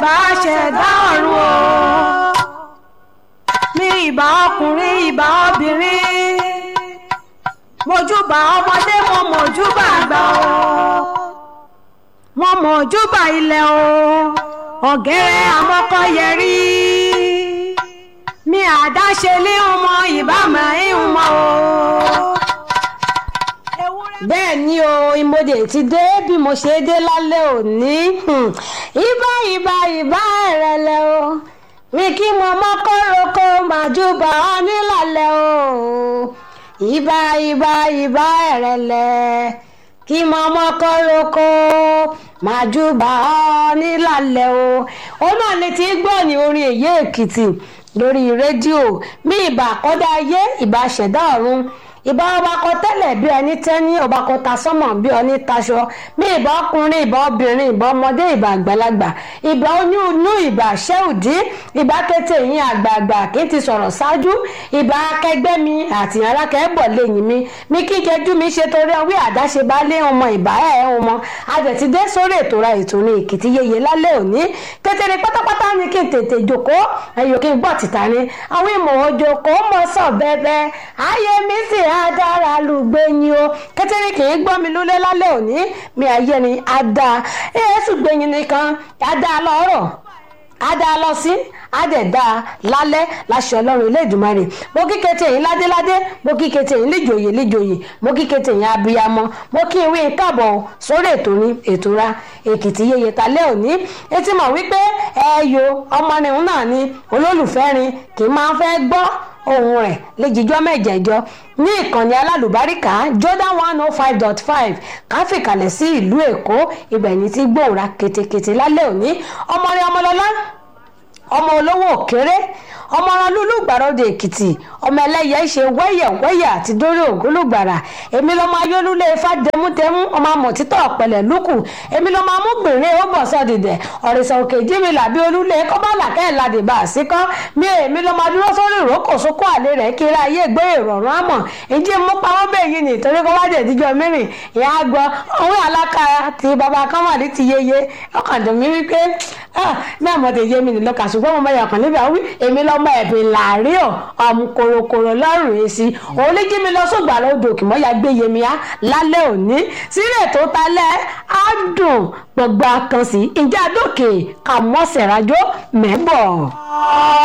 ìbá ṣẹ̀dá ọ̀run o mi ìbá ọkùnrin ìbá obìnrin mojúbà ọmọdé mo mojúbà àgbà o mo mojúbà ilẹ̀ o ọ̀gẹ́rẹ́ amọ́kọ́yẹrí mi àdáṣe lé ọmọ ìbámu ìhùnmọ́ o. bẹ́ẹ̀ ni o ìmọ̀dé ti dé bí mo ṣe dé lálẹ́ òní ìbá ìbá ìbá ẹ̀rẹ̀lẹ̀ o mi kí mo mọ́kọ́rọ́kọ màjúbà ọ nílàlẹ̀ o ìbá ìbá ìbá ẹ̀rẹ̀lẹ̀ kí mo mọ́kọ́rọ́kọ màjúbà ọ nílàlẹ̀ o ó náà lè ti gbọ́ ní orin èyí èkìtì lórí rédíò bí ìbà àkọ́dá ayé ìbà ṣẹ̀dá ọ̀run ìbá ọba kọ tẹ́lẹ̀ bí ẹni tẹ́ni ọba kọ ta sọ́mọ̀ bí ọní taṣọ bí ìbá ọkùnrin ìbá obìnrin ìbá ọmọdé ìbá àgbàlagbà ìbá oyún inú ìbá ṣẹ́ùdí ìbá kété yín àgbààgbà kì í ti sọ̀rọ̀ ṣáájú ìbá akẹgbẹ́ mi àti alákẹ́bọ̀ lẹ́yìn mi mi kí kẹjú mi ṣe torí ọwé àdáṣe bá lé ọmọ ìbá ẹ̀ ọmọ àjẹtidé sórí ètò ra ètò ní èkìtì yeye lálẹ́ òní kékeré pátápátá ni kí n tètè jòkó ẹ̀yọ̀ kí n gbọ́ tìta ni àwọn ìmọ̀ òjòkó mọ̀ sọ̀ bẹ́ẹ̀ ayé mi sì adára lùgbẹ́yìn o kẹ́tẹ́rì kì í gbọ́ mi lólé lálẹ́ òní mi ayé ni adá èésù gbẹ̀yìn nìkan adá lọ́rọ̀ adá lọ sí adẹ̀dá lálẹ́ láṣẹ ọlọ́run ilé ìdùmarè mo kí kété yín ládéládé mo kí kété yín léjòyè léjòyè mo kí kété yín abiyamọ mo kí ìwé káàbọ̀ sórí ètò ní ètò ra èkìtì yeye talẹ́ òní etí mọ̀ wípé ẹ̀yọ ọmọnìhun náà ni olólùfẹ́ rin kì í máa fẹ́ gbọ́ ohun rẹ̀ léjijọ́ mẹ́jẹ̀jọ ní ìkànnì alálùbáríkà jordan one oh five dot five káfíkalẹ̀ sí ìlú èkó ibẹ̀ ní ti gbòòrà ketekete lálẹ́ òní ọmọrin ọmọlọ́lá ọmọ olówó òkèrè ọmọ ọ̀ràn lúlú gbàròdè èkìtì ọmọ ẹlẹ́yẹ ṣe wẹ́yẹ̀wẹ́yẹ̀ àti dórí ògúlùgbàrà èmi lọ́mọ ayélúlé ifá dẹmúdẹmú ọmọ àmọ̀títọ́ ọ̀pẹ̀lẹ̀ lúkù èmi lọ́mọ amúgbìnrin ó bọ̀ sọ́dìdẹ̀ ọ̀rẹ́sà òkè jími làbí olúlé kọ́bálà kẹ́ẹ̀ladì bá a sí kọ́ mi èmi lọ́mọ adúró sórí ìrókò sókó àlè rẹ̀ kíra ayé gbé ìrọ̀rùn àmọ̀ ìjì mú pamọ́ bẹ́ẹ̀ yìí nítorí kọ́ wájú ìdíjọ́ mẹ́rin ìyá gbọ́ òun alákàrà ti bàbá kọ́mọ̀dé ti yeye ọkàn dùn mí wípé ní àmọ́ tẹ̀ yé mi nílò kà ṣùgbọ́n mo máa yàkàn níbi àwí èmi lọ́mọ ẹ̀bìn làárí ọ̀ ọ̀mù kòròkòrò lọ́rùn èsì òun lè jí mi lọ sóògbà lọ́dọ̀ òkè mọ́ ya gbé yemi á lálẹ́ òní sílẹ̀ tó talẹ̀ á dùn gbọ̀ngbà kan sí ìjà dókè kà mọ́sẹ̀ rájọ́ mẹ́bọ̀.